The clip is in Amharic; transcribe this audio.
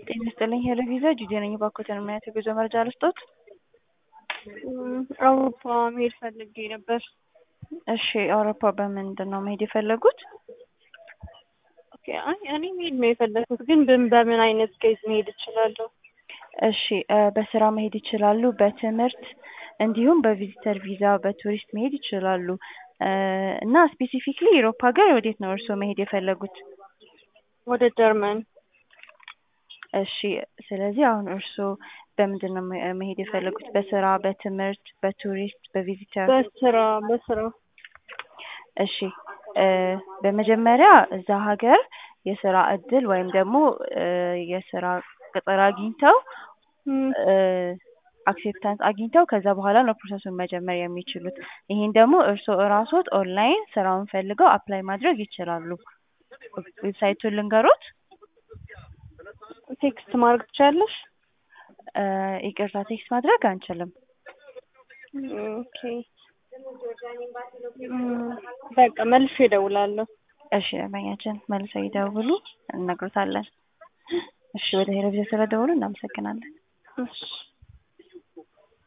ጤና ይስጥልኝ ሄሎ ቪዛ ጂጂ ነኝ። እባክዎትን ምን አይነት የጉዞ መረጃ ልስጥዎት? አውሮፓ መሄድ ፈልጌ ነበር። እሺ አውሮፓ በምንድን ነው መሄድ የፈለጉት? ኦኬ አይ እኔ መሄድ ነው የፈለኩት፣ ግን በምን በምን አይነት ኬዝ መሄድ እችላለሁ? እሺ በስራ መሄድ ይችላሉ፣ በትምህርት እንዲሁም በቪዚተር ቪዛ በቱሪስት መሄድ ይችላሉ። እና ስፔሲፊክሊ ዩሮፕ ሀገር ወዴት ነው እርስዎ መሄድ የፈለጉት? ወደ ጀርመን። እሺ ስለዚህ አሁን እርስዎ በምንድን ነው መሄድ የፈለጉት? በስራ፣ በትምህርት፣ በቱሪስት፣ በቪዚተር? በስራ በስራ። እሺ በመጀመሪያ እዛ ሀገር የስራ እድል ወይም ደግሞ የስራ ቅጥር አግኝተው አክሴፕታንስ አግኝተው ከዛ በኋላ ነው ፕሮሰሱን መጀመር የሚችሉት። ይሄን ደግሞ እርስዎ እራስዎት ኦንላይን ስራውን ፈልገው አፕላይ ማድረግ ይችላሉ። ዌብሳይቱን ልንገሮት? ቴክስት ማድረግ ትችያለሽ? ይቅርታ ቴክስት ማድረግ አንችልም። ኦኬ በቃ መልሼ እደውላለሁ። እሺ ደንበኛችን መልሰው ይደውሉ፣ እንነግሮታለን። እሺ ወደ ሄሎ ቪዛ ስለደወሉ እናመሰግናለን። እሺ